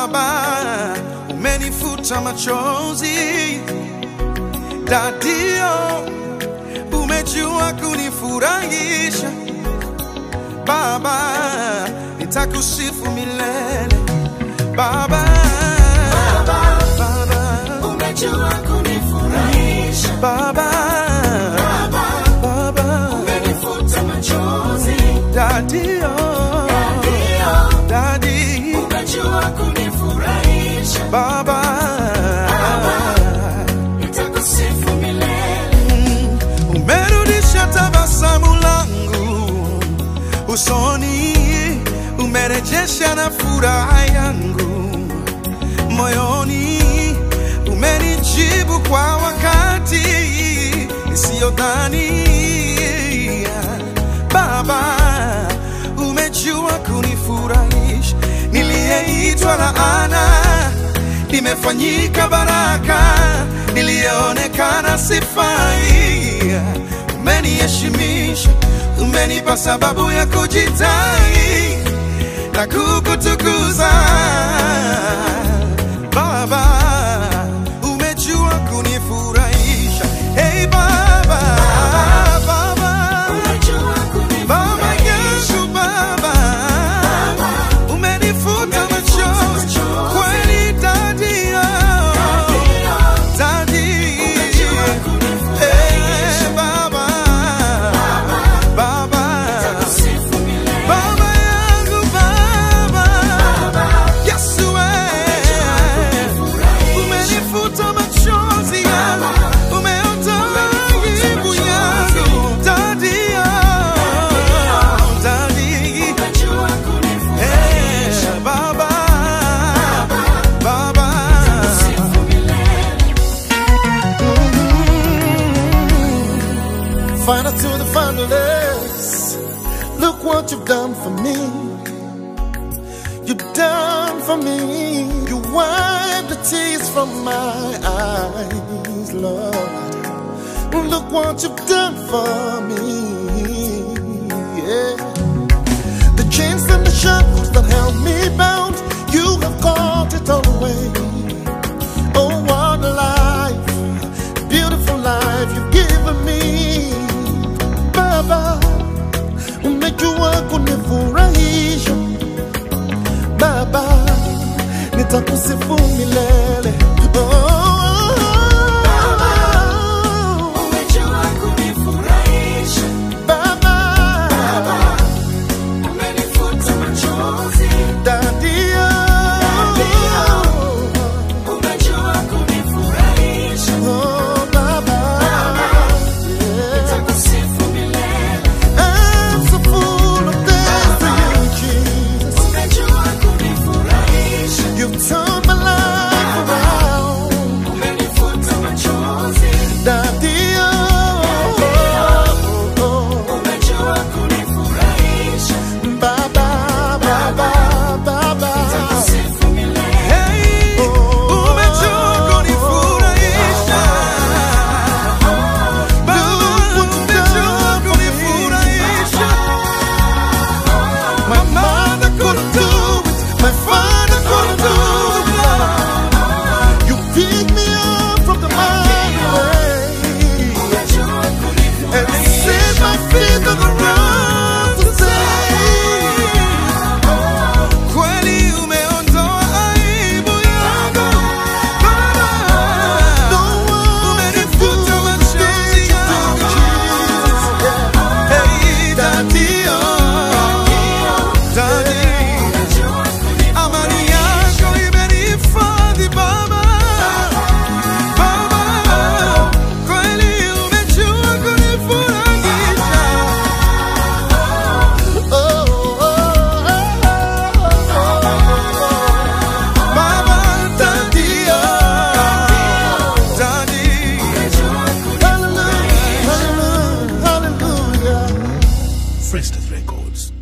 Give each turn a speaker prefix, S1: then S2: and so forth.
S1: Baba, umenifuta machozi. Dadio, umejua kunifurahisha. Baba, nitakusifu milele. Baba, Baba,
S2: umejua kunifurahisha
S1: Baba, Baba,
S2: umenifuta machozi
S1: Dadio,
S2: ndio
S1: Dadi,
S2: umejua kunifurahisha
S1: Baba,
S2: nitakusifu milele
S1: umerudisha tabasamu langu usoni, umerejesha na furaha yangu moyoni, umenijibu kwa wakati isiyodhania. Baba, umejua kunifurahisha, niliyeitwa laana nimefanyika baraka, niliyeonekana sifai, umeniheshimisha, umenipa sababu ya kujitai na kukutukuza Baba, umejua kunifurahisha. Hey Baba, Baba,
S2: umejua
S1: Baba
S2: kunifurahisha
S1: yangu Baba, umenifuta machozi kweli, Daddy, oh, Daddy,
S2: umejua kunifurahisha
S1: eh, Baba, Baba,
S2: sifu milele
S1: Baba yangu Baba, Yesu eh, umenifuta machozi yangu, umeondoa aibu yangu, Daddy, oh, Daddy,
S2: umejua kunifurahisha
S1: eh, Baba, Baba.
S2: sifu milele
S3: Final to the finalists. Look what you've done for me. You've done for me. You wiped the tears from my eyes, Lord. Look what you've done for me. Yeah. The chains and the shackles that held me bound, you have caught it all away. Oh, what a life, beautiful life you've given me. Baba, umejua kunifurahisha. Baba, nitakusifu milele. Oh,
S2: umejua kunifurahisha
S3: Baba,
S2: umenifuta machozi
S3: Daddy,
S2: umejua kunifurahisha
S3: oh, Baba, yeah.
S2: nitakusifu milele
S3: I'm so full of thanks to you, Jesus.
S2: umejua kunifurahisha
S3: You've turned my life around.
S2: umenifuta machozi
S3: Daddy, oh, oh, oh,
S2: umejua kunifurahisha
S3: oh. Baba, Baba, Baba.
S2: sifu milele
S1: Hey, umejua kunifurahisha. Baba, umejua kunifurahisha.
S3: My mother couldn't do it, my father couldn't do it, Lord. You picked me up from the mighty way
S2: umejua
S3: and
S2: kunifurahisha
S3: set my feet on the ground to say.
S1: Kweli umeondoa aibu yangu. Baba,
S3: No one
S1: umenifuta machozi yangu. Hey, Daddy, oh, Daddy. Amani yako imenihifadhi Baba, Baba, kweli umejua kunifurahisha. Baba, Daddy, oh, Daddy.
S3: Hallelujah, hallelujah, hallelujah.
S4: Frestas Records.